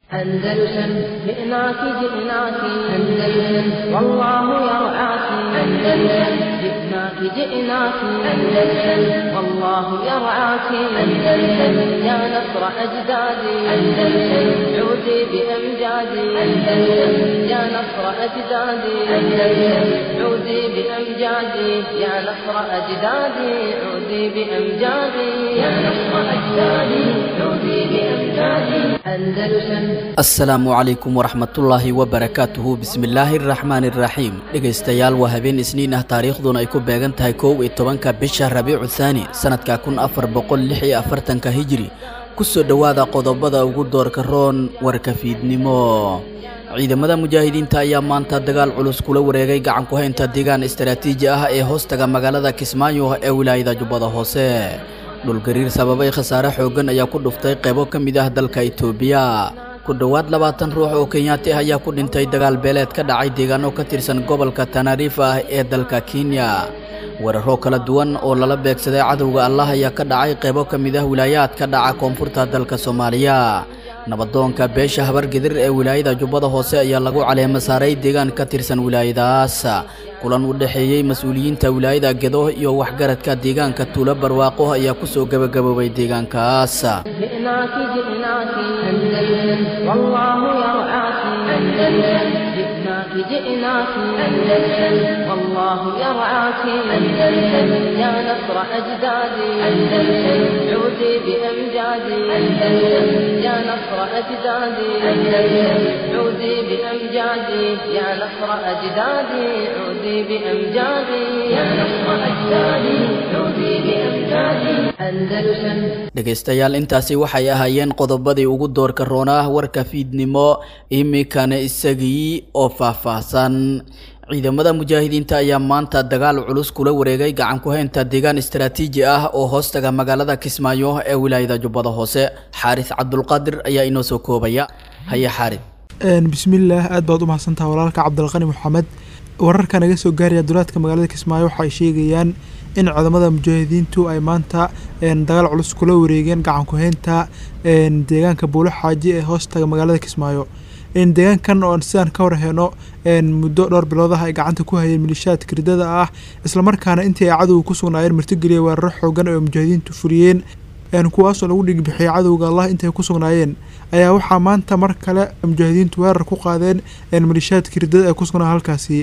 أندلسن جئناك جئناك أندلسن والله يرعاك أندلسن جئناك جئناك أندلسن والله يرعاك أندلسن يا نصر أجدادي أندلسن عودي بأمجادي أندلسن يا نصر أجدادي أندلسن عودي بأمجادي يا نصر أجدادي عودي بأمجادي يا نصر أجدادي عودي بأمجادي أندلسن asalaamu calaykum waraxmatullaahi wabarakaatuhu bismillaahi araxmaani iraxiim dhegaystayaal waa habeen isniin ah taariikhduna ay ku beegan tahay kow iyo tobanka bisha rabiicu thaani sanadka kun afar boqol lix iyo afartanka hijiri kusoo dhowaada qodobada ugu doorka roon warka fiidnimo ciidamada mujaahidiinta ayaa maanta dagaal culus kula wareegay gacan ku haynta deegaan istaraatiiji ah ee hoostaga magaalada kismaayo ee wilaayada jubbada hoose dhulgariir sababay khasaare xooggan ayaa ku dhuftay qaybo ka mid ah dalka itoobiya ku dhowaad labaatan ruux oo kenyaati ah ayaa ku dhintay dagaal beeleed ka dhacay deegaano ka tirsan gobolka tanariif ah ee dalka kenya weeraro kala duwan oo lala beegsaday cadowga allah ayaa ka dhacay qaybo ka mid ah wilaayaad ka dhaca koonfurta dalka soomaaliya nabadoonka beesha habargedir ee wilaayada jubbada hoose ayaa lagu caleema saaray deegaan ka tirsan wilaayadaas kulan u dhexeeyey mas-uuliyiinta wilaayada gedo iyo waxgaradka deegaanka tuulo barwaaqo ayaa kusoo gebagaboobay deegaankaas جئناك جئناك أندلسن والله يرعاك أندلسن جئناك جئناك أندلسن والله يرعاك أندلسن يا نصر أجدادي أندلسن عودي بأمجادي أندلسن يا نصر أجدادي أندلسن عودي بأمجادي يا نصر أجدادي عودي بأمجادي يا نصر أجدادي عودي بأمجادي أندلسن dhegaystayaal intaasi waxay ahaayeen qodobadii ugu doorka roonah warka fiidnimo iminkana isagii oo faahfaahsan ciidamada mujaahidiinta ayaa maanta dagaal culus kula wareegay gacan ku haynta deegaan istaraatiiji ah oo hoostaga magaalada kismaayo ee wilaayada jubbada hoose xaaris cabdulqaadir ayaa inoo soo koobaya haye xaarid bismillaah aad baad u mahadsantaha walaalka cabdilqani maxamed wararka naga soo gaaraya dulaadka magaalada kismaayo waxay sheegayaan in ciidamada mujaahidiintu ay maanta dagaal culus kula wareegeen gacan ku-haynta deegaanka buulo xaaji ee hoostaga magaalada kismaayo deegaankan oo sidaan ka warheyno muddo dhowr biloodaha ay gacanta ku hayeen milishaadka ridada ah islamarkaana intii ay cadowga ku sugnaayeen martigeliya weeraro xoogan oo mujaahidiintu fuliyeen kuwaasoo lagu dhigbixiyay cadowga allah intay ku sugnaayeen ayaa waxaa maanta mar kale mujaahidiintu weerar ku qaadeen milishaadka ridada ee ku sugnaa halkaasi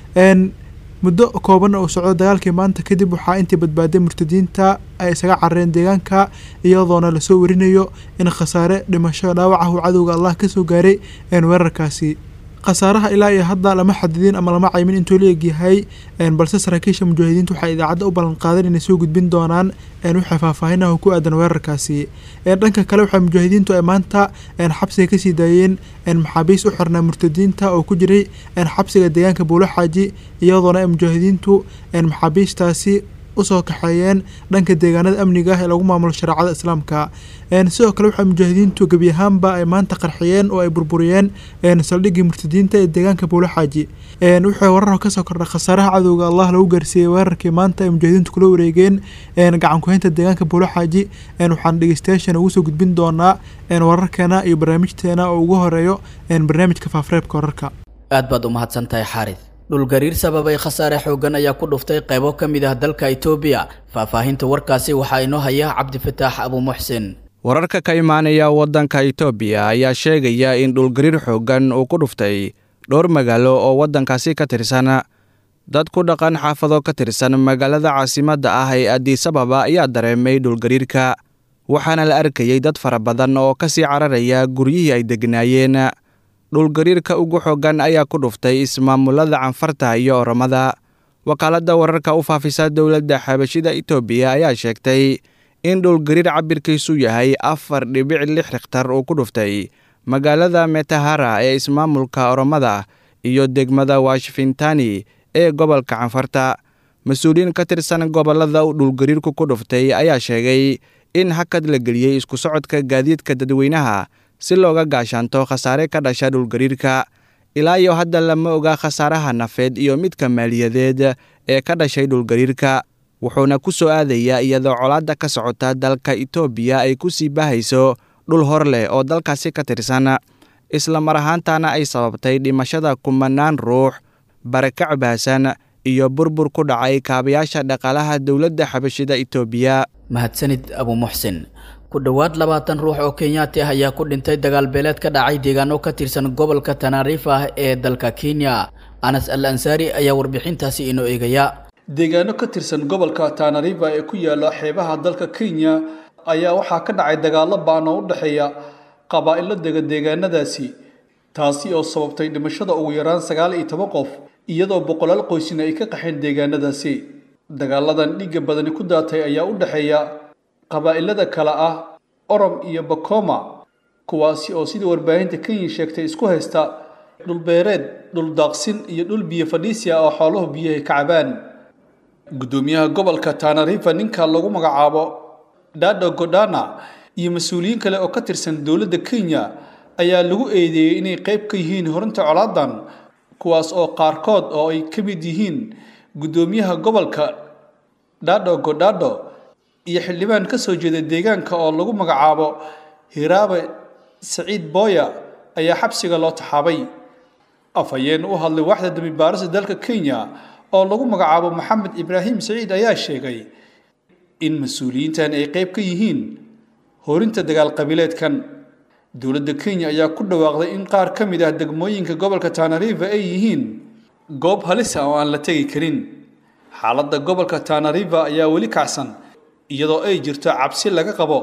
muddo kooban oo socdo dagaalkii maanta kadib waxaa intii badbaaday murtadiinta ay isaga carareen deegaanka iyadoona lasoo warinayo in khasaare dhimasho dhaawac ah uu cadowga allah kasoo gaaray weerarkaasi khasaaraha ilaa iyo hadda lama xadidin ama lama caymin intuu la egyahay balse saraakiisha mujaahidiintu waxay idaacadda u ballan qaadeen inay soo gudbin doonaan wixii faahfaahinaha ku aadan weerarkaasi dhanka kale waxaa mujaahidiintu ay maanta xabsiga kasii daayeen maxaabiis u xirnaa murtadiinta oo ku jiray xabsiga deegaanka buulo xaaji iyadoona ay mujaahidiintu maxaabiistaasi usoo kaxeeyeen dhanka deegaanada amniga ah ee lagu maamulo shareecada islaamka sidoo kale waxaa mujaahidiintu gebi ahaanba ay maanta qarxiyeen oo ay burburiyeen saldhiggii murtadiinta ee deegaanka buulo xaaji wuxuu warar kasoo kordha khasaaraha cadowga allah lagu gaarsiiyey weerarkii maanta ay mujaahidiintu kula wareegeen gacan ku-haynta deegaanka buulo xaaji waxaan dhegeystayaashan ugu soo gudbin doonaa wararkeena iyo barnaamijteena oo ugu horeeyo barnaamijka faafareebka wararka aad baad u mahadsan tahay xaarid dhulgariir sababay khasaare xooggan ayaa ku dhuftay qaybo ka mid ah dalka itoobiya faahfaahinta warkaasi waxaa inoo haya cabdifataax abuumuxsin wararka ka imaanaya waddanka itoobiya ayaa sheegaya in dhulgariir xooggan uu ku dhuftay dhowr magaalo oo waddankaasi ka tirsan dad ku dhaqan xaafado ka tirsan magaalada caasimadda ah ee adisababa ayaa dareemay dhulgariirka waxaana la arkayey dad fara badan oo ka sii cararaya guryihii ay degnaayeen dhulgariirka ugu xooggan ayaa ku dhuftay ismaamulada canfarta iyo oromada wakaaladda wararka u faafisa dowladda xabashida itoobiya ayaa sheegtay in dhulgariir cabirkiisu yahay afar dhibic lix rikhtar uu ku dhuftay magaalada metahara ee ismaamulka oromada iyo degmada washfintani ee gobolka canfarta mas-uuliyiin ka tirsan gobollada uu dhulgariirku ku dhuftay ayaa sheegay in hakad la geliyey isku socodka gaadiidka dadweynaha si looga gaashaanto khasaare ka dhasha dhulgariirka ilaa iyo hadda lama oga khasaaraha nafeed iyo midka maaliyadeed ee ka dhashay dhulgariirka wuxuuna ku soo aadayaa iyadoo colaadda ka socota dalka itoobiya ay ku sii baahayso dhul hor leh oo dalkaasi ka tirsan isla mar ahaantaana ay sababtay dhimashada kumanaan ruux barakac baahsan iyo burbur ku dhacay kaabayaasha dhaqaalaha dowladda xabashida itoobiya mahadsanid abu muxsin ku dhowaad labaatan ruux oo kenyaati ah ayaa ku dhintay dagaal beeleed ka dhacay deegaano ka tirsan gobolka tanaariif ah ee dalka kenya anas al ansaari ayaa warbixintaasi inoo eegaya deegaano ka tirsan gobolka tanariva ee ku yaala xeebaha dalka kenya ayaa waxaa ka dhacay dagaallo ba'an oo u dhexeeya qabaa'ilo dega deegaanadaasi taasi oo sababtay dhimashada ugu yaraan sagaal iyo toban qof iyadoo boqolaal qoysina ay ka qaxeen deegaanadaasi dagaaladan dhiigga badani ku daatay ayaa u dhexeeya qabaa'ilada kale ah orom iyo bakoma kuwaasi oo sidii warbaahinta kenya sheegtay isku haysta dhulbeereed dhul daaqsin iyo dhul biyo fadhiisi ah oo xooluhu biyahay ka cabaan guddoomiyaha gobolka tanarifa ninka lagu magacaabo dhado godana iyo mas-uuliyiin kale oo ka tirsan dowladda kenya ayaa lagu eedeeyey inay qayb ka yihiin horinta colaadan kuwaas oo qaarkood oo ay ka mid yihiin guddoomiyaha gobolka dhado godhado iyo xildhibaan ka soo jeeda deegaanka oo lagu magacaabo hiraabe saciid booya ayaa xabsiga loo taxaabay afhayeen u hadlay waaxda dambibaarista dalka kenya oo lagu magacaabo maxamed ibraahim saciid ayaa sheegay in mas-uuliyiintan ay qayb ka yihiin horinta dagaal qabiileedkan dowladda kenya ayaa ku dhawaaqday in qaar ka mid ah degmooyinka gobolka tanariva ay yihiin goob halis ah oo aan la tegi karin xaaladda gobolka tanariva ayaa weli kacsan iyadoo ay jirto cabsi laga qabo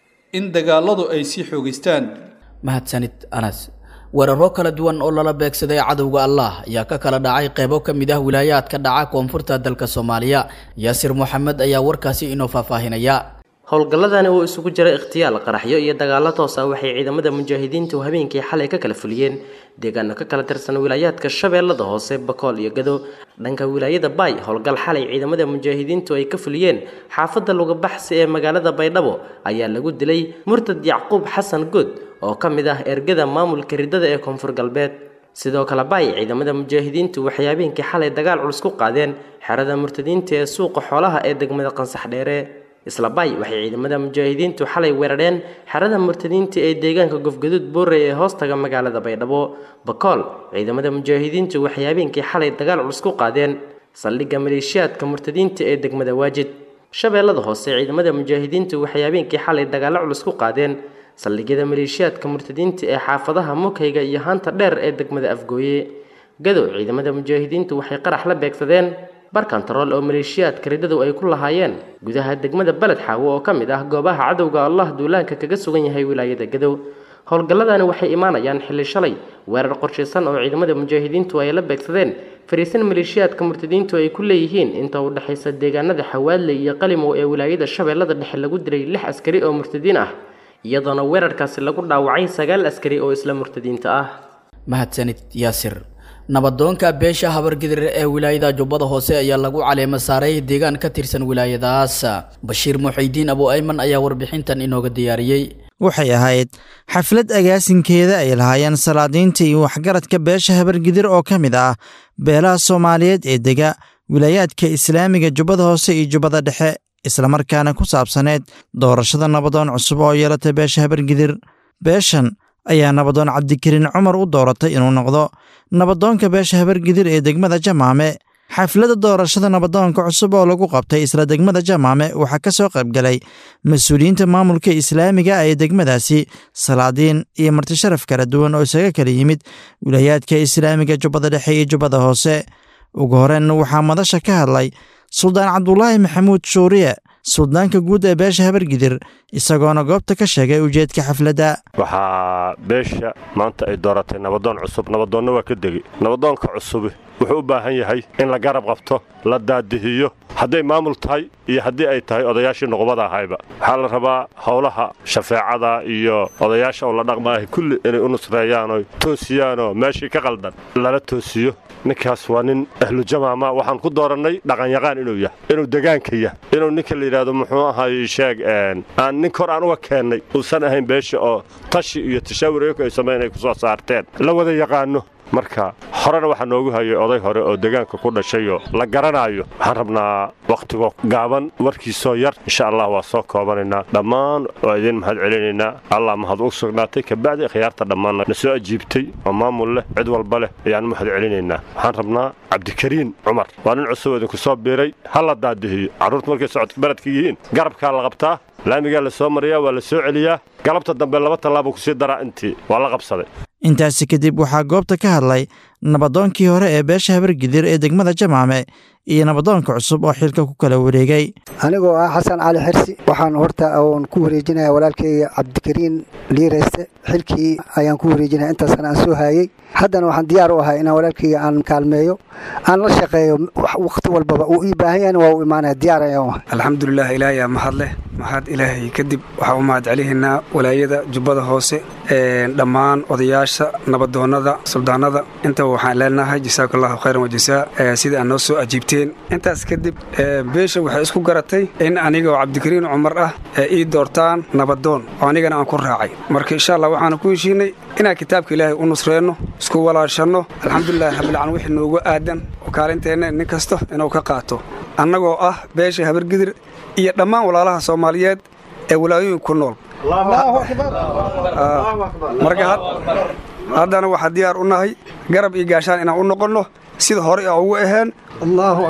in dagaaladu ay sii xoogaystaan mahadsanid anas weeraro kala duwan oo lala beegsaday cadowga allah ayaa ka kala dhacay qeybo ka mid ah wilaayaadka dhaca koonfurta dalka soomaaliya yaasir moxamed ayaa warkaasi inoo faahfaahinaya howlgalladani uu isugu jiray ikhtiyaal qaraxyo iyo dagaallo toos ah waxay ciidamada mujaahidiintu habeenkii xalay ka kala fuliyeen deegaano ka kala tirsan wilaayaadka shabeellada hoose bakool iyo gado dhanka wilaayada baay howlgal xalay ciidamada mujaahidiintu ay ka fuliyeen xaafadda lugabaxsi ee magaalada baydhabo ayaa lagu dilay murtad yacquub xasan good oo ka mid ah ergada maamulka ridada ee koonfur galbeed sidoo kale baay ciidamada mujaahidiintu waxay habeenkii xalay dagaal culus ku qaadeen xerada murtadiinta ee suuqa xoolaha ee degmada qansax dheere isla bay waxay ciidamada mujaahidiintu xalay weerareen xerada murtadiinta ee deegaanka gofgaduud boorey ee hoostaga magaalada baydhabo bakool ciidamada mujaahidiintu waxay habeenkii xalay dagaal culus ku qaadeen saldhigga maleeshiyaadka murtadiinta ee degmada waajid shabeellada hoose ciidamada mujaahidiintu waxay habeenkii xalay dagaallo culus ku qaadeen saldhigyada maleeshiyaadka murtadiinta ee xaafadaha mukayga iyo haanta dheer ee degmada afgooye gadow ciidamada mujaahidiintu waxay qarax la beegsadeen bar kontarool oo maleeshiyaadka ridadu ay ku lahaayeen gudaha degmada beled xaawo oo ka mid ah goobaha cadowga allah duulaanka kaga sugan yahay wilaayada gadow howlgalladani waxay imaanayaan xilli shalay weerar qorshaysan oo ciidamada mujaahidiintu ay la beegsadeen fariisan maleeshiyaadka murtadiintu ay ku leeyihiin inta u dhexaysa deegaanada xawaadley iyo qalimow ee wilaayada shabeellada dhexe lagu dilay lix askari oo murtadiin ah iyadoona weerarkaasi lagu dhaawacay sagaal askari oo isla murtadiinta ah mahadsanid yaasir nabadoonka beesha habargidir ee wilaayada jubbada hoose ayaa lagu caleema saaray deegaan ka tirsan wilaayadaas bashiir muxiidiin abu ayman ayaa warbixintan inooga diyaariyey waxay ahayd xaflad agaasinkeeda ay lahaayeen salaadiinta iyo waxgaradka beesha habargidir oo ka mid ah beelaha soomaaliyeed ee dega wilaayaadka islaamiga jubbada hoose iyo jubbada dhexe islamarkaana ku saabsaneed doorashada nabadoon cusub oo yeelatay beesha habargidir beeshan ayaa nabadoon cabdikariin cumar u dooratay inuu noqdo nabadoonka beesha habargidir ee degmada jamaame xafladda doorashada nabadoonka cusub oo lagu qabtay isla degmada jamaame waxaa ka soo qaybgalay mas-uuliyiinta maamulka islaamiga ee degmadaasi salaadiin iyo martisharaf kala duwan oo isaga kala yimid wilaayaadka islaamiga jubbada dhexe iyo jubbada hoose ugu horeyn waxaa madasha ka hadlay suldaan cabdulaahi maxamuud shuuriye suldaanka guud ee beesha habargidir isagoona goobta ka sheegay ujeedka xafladda waxaa beesha maanta ay dooratay nabadoon cusub nabadoonna waa ka degi nabadoonka cusubi wuxuu u baahan yahay in la garab qabto la daadihiyo hadday maamul tahay iyo haddii ay tahay odayaashii nuqubada ahayba waxaa la rabaa howlaha shafeecada iyo odayaasha oo la dhaqmaahay kulli inay u nusreeyaanoo toosiyaanoo meeshii ka qaldan lala toosiyo ninkaas waa nin ahlujamaama waxaan ku doorannay dhaqanyaqaan inuu yahay inuu degaanka yahay inuu ninka la yidhaahdo muxuu ahay sheeg aan nin kor aan uga keennay uusan ahayn beesha oo tashi iyo tashaawur iyaku ay samayn ay ku soo saarteen la wada yaqaano marka horena waxaa noogu hayay oday hore oo deegaanka ku dhashayoo la garanaayo waxaan rabnaa wakhtigo gaaban warkiisoo yar insha allah waa soo koobanaynaa dhammaan waa idiin mahad celinaynaa allah mahad u sugnaatay kabacdi khiyaarta dhammaanna na soo ajiibtay oo maamul leh cid walba leh ayaan mahad celinaynaa waxaan rabnaa cabdikariin cumar waa nin cusub idinku soo biiray ha la daadihiyo carruurta markay socodka baradka yihiin garabkaa la qabtaa laamigaa la soo mariyaa waa la soo celiyaa galabta dambe laba tallaabuu kusii daraa intii waa la qabsaday intaasi kadib waxaa goobta ka hadlay nabadoonkii hore ee beesha habargidir ee degmada jamaame iyo nabadoonka cusub oo xilka ku kala wareegay anigoo ah xasan cali xirsi waxaan horta oon ku wareejinaya walaalkayga cabdikariin liirayste xilkii ayaan ku wareejinaya intaasna aan soo haayey haddana waxaan diyaar u ahay inaan walaalkayga aan kaalmeeyo aan la shaqeeyo wakhti walbaba uu ii baahan yahayna waa u imaanaya diyaar ayaan u ahay alxamdulilah ilaahay mahad leh mahad ilaahay kadib waxaa u mahad celihaynaa walaayada jubbada hoose dhammaan odayaasha nabadoonnada suldaanada intaba waxaan leenahay jasaaku allahu khayran wajasaa sida aad noo soo ajiibteen intaas kadib beesha waxay isku garatay in aniga oo cabdikariin cumar ah ee ii doortaan nabadoon oo anigana aan ku raacay marka insha allah waxaanu ku heshiinay inaan kitaabka ilaahay u nusreenno isku walaashanno alxamdulilahi rabbilcaalamiin wixii noogu aadan oo kaalinteenna nin kasta inuu ka qaato annagoo ah beesha habargidir iyo dhammaan walaalaha soomaaliyeed ee walaayooyin ku nool marka haddana waxaa diyaar u nahay garab iyo gaashaan inaan u noqonno sida hore a ugu aheen allaahu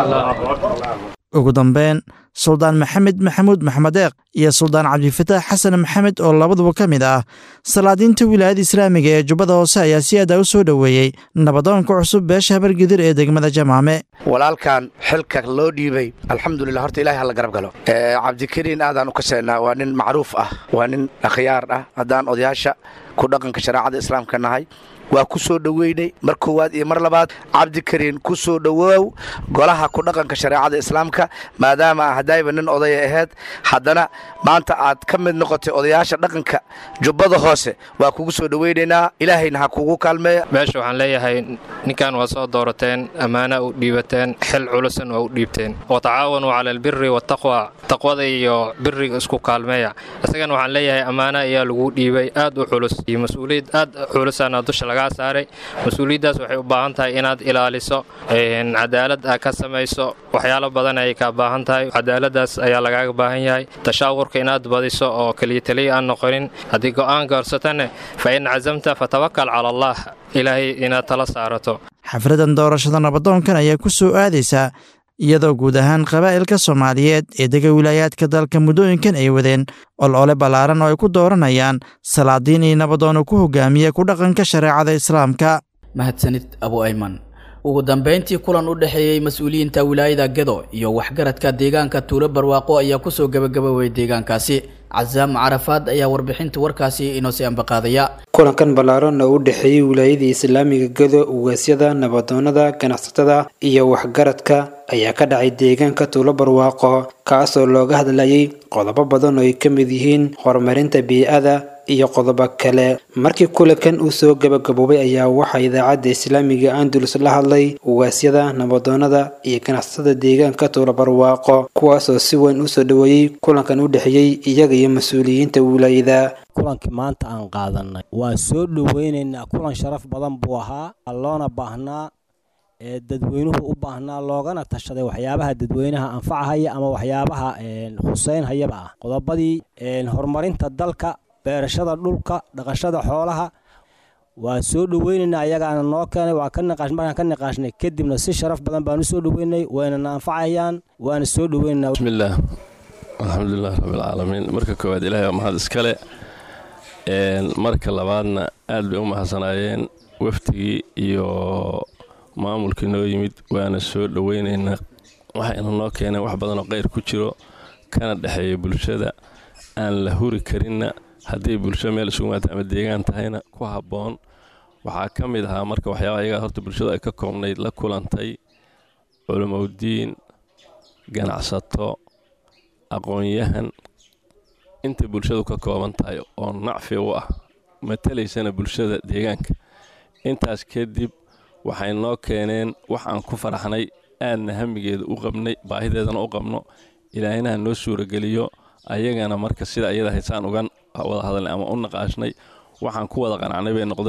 akbar ugu dambeyn suldaan maxamed maxamuud maxmedeeq iyo suldaan cabdifataax xasan maxamed oo labaduba ka mid ah salaadiinta wilaayada islaamiga ee jubbada hoose ayaa si aada u soo dhoweeyey nabadoonka cusub beesha habargidir ee degmada jamaame walaalkan xilka loo dhiibay alxamdulilah horta ilahay hala garab galo cabdikariin aadaan u kaseynaa waa nin macruuf ah waa nin akhyaar ah haddaan odayaasha ku dhaqanka shareecada islaamka nahay waa ku soo dhoweynay mar koowaad iyo mar labaad cabdikariin ku soo dhowoow golaha ku dhaqanka shareecada islaamka maadaama haddayba nin odaya ahayd haddana maanta aad ka mid noqotay odayaasha dhaqanka jubbada hoose waa kugu soo dhoweynaynaa ilaahayna ha kugu kaalmeeya meesha waxaan leeyahay ninkan waa soo doorateen ammaana u dhiibateen xil culusan waa u dhiibteen watacaawanuu cala albiri wataqwa taqwada iyo biriga isku kaalmeeya isagana waxaan leeyahay ammaana ayaa lagu dhiibay aad u culus iyo mas-uuliyad aad culusaana dusha laga saaray mas-uuliyaddaas waxay u baahan tahay inaad ilaaliso cadaalad aa ka samayso waxyaalo badan ayay kaa baahan tahay cadaaladaas ayaa lagaaga baahan yahay tashaawurka inaad badiso oo keliya taliya aan noqonin haddii go'aan gaarsatane fa in casamta fatawakal cala allah ilaahay inaad tala saarato xafladan doorashada nabadoonkan ayaa ku soo aadaysaa iyadoo guud ahaan qabaa'ilka soomaaliyeed ee dega wilaayaadka dalka muddooyinkan ay wadeen olole ballaaran oo ay ku dooranayaan salaadiin iyo nabadoono ku hogaamiya ku dhaqanka shareecada islaamka mahadsanid abu ayman ugu dambayntii kulan u dhexeeyey mas-uuliyiinta wilaayada gedo iyo waxgaradka deegaanka tuulo barwaaqo ayaa kusoo gabagaboway deegaankaasi casaam carafaad ayaa warbixinta warkaasi inoo sii ambaqaadaya kulankan ballaaran oo u dhexeeyey wilaayadii islaamiga gedo ugaasyada nabadoonada ganacsatada iyo waxgaradka ayaa ka dhacay deegaanka tuulo barwaaqo kaasoo looga hadlayay qodobo badan oo ay ka mid yihiin horumarinta bii-ada iyo qodobo kale markii kulankan uu soo gabagaboobay ayaa waxaa idaacadda islaamiga andalus la hadlay ugaasyada nabadoonada iyo ganacsatada deegaanka tuulo barwaaqo kuwaasoo si weyn usoo dhoweeyey kulankan u dhexeeyey iyaga iyo mas-uuliyiinta wilaayada kulankii maanta aan qaadanay waa soo dhoweynaynaa kulan sharaf badan buu ahaa loona baahnaa ee dadweynuhu u baahnaa loogana tashaday waxyaabaha dadweynaha anfacahaya ama waxyaabaha huseynhayaba ah qodobadii horumarinta dalka beerashada dhulka dhaqashada xoolaha waa soo dhoweynaynaa ayagaana noo keenay waa ka niqaash markaan ka niqaashnay kadibna si sharaf badan baan u soo dhoweynay waynana anfacayaan waana soo dhoweynaynaa bismillaah alxamdulilah rabbilcaalamiin marka koowaad ilaahay waa mahad iskale marka labaadna aad bay u mahadsanaayeen waftigii iyo maamulkii noo yimid waana soo dhoweynaynaa waxayna noo keeneen wax badanoo qayr ku jiro kana dhexeeya bulshada aan la huri karinna hadday bulsho meel isugu maata ama deegaan tahayna ku habboon waxaa ka mid ahaa marka waxyaaba ayagaa horta bulshadu ay ka koobnayd la kulantay culumowdiin ganacsato aqoon-yahan intay bulshadu ka kooban tahay oo nacfi u ah matalaysana bulshada deegaanka intaas kadib waxay noo keeneen wax aan ku faraxnay aadna hamigeeda u qabnay baahideedana u qabno ilaahinaha noo suurageliyo ayagana marka sida ayada haysaan uga wada hadalnay ama u naqaashnay waxaan ku wada qanacnay bay noqday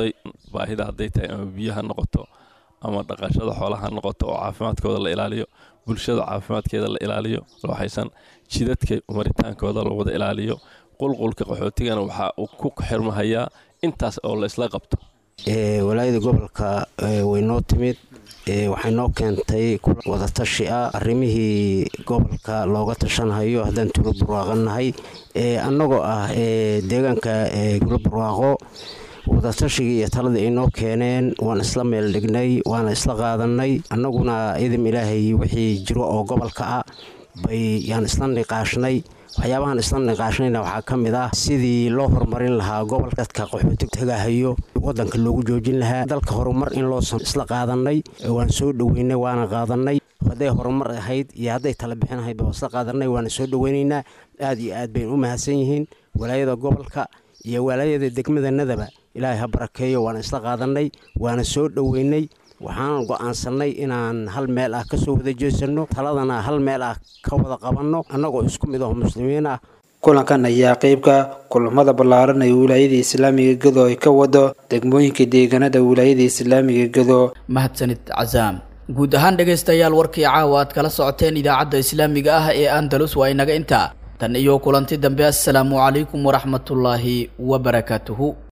baahida hadday tahay ama biyo ha noqoto ama dhaqashada xoolaha ha noqoto oo caafimaadkooda la ilaaliyo bulshada caafimaadkeeda la ilaaliyo waxaysan jidadka maritaankooda la wada ilaaliyo qulqulka qaxootigana waxaa uu ku xirmahayaa intaas oo la isla qabto walaayada gobolka way noo timid waxay noo keentay wadatashi ah arrimihii gobolka looga tashanhayo haddaan tuulo barwaaqanahay annagoo ah deegaanka tuulo barwaaqo wadatashigai iyo taladii ay noo keeneen waan isla meel dhignay waana isla qaadanay annaguna idam ilaahay wixii jiro oo gobolka ah bay yaan isla niqaashnay waxyaabahan isla niqaashnayna waxaa ka mid ah sidii loo horumarin lahaa gobol dadka qaxooti tagahayo wadanka loogu joojin lahaa dalka horumar in loosan isla qaadanay waan soo dhoweynay waana qaadanay hadday horumar ahayd iyo hadday tala bixin ahayd waa isla qaadanay waana soo dhoweynaynaa aad iyo aad baynu u mahadsan yihiin walaayada gobolka iyo walaayada degmadanadaba ilaahay ha barakeeyo waana isla qaadanay waana soo dhoweynay waxaan go'aansannay inaan hal meel ah ka soo wada jeesanno taladana hal meel ah ka wada qabanno annagoo isku mid aho muslimiin ah kulankan ayaa qeybka kulamada ballaaran ee wilaayada islaamiga gedo ay ka wado degmooyinka deegaanada wilaayada islaamiga gedo mahadsanid casaam guud ahaan dhegaystayaal warkii caawa aad kala socoteen idaacadda islaamiga ah ee andalus waa inaga intaa tan iyo kulanti dambe assalaamu calaykum waraxmatullaahi wabarakaatuhu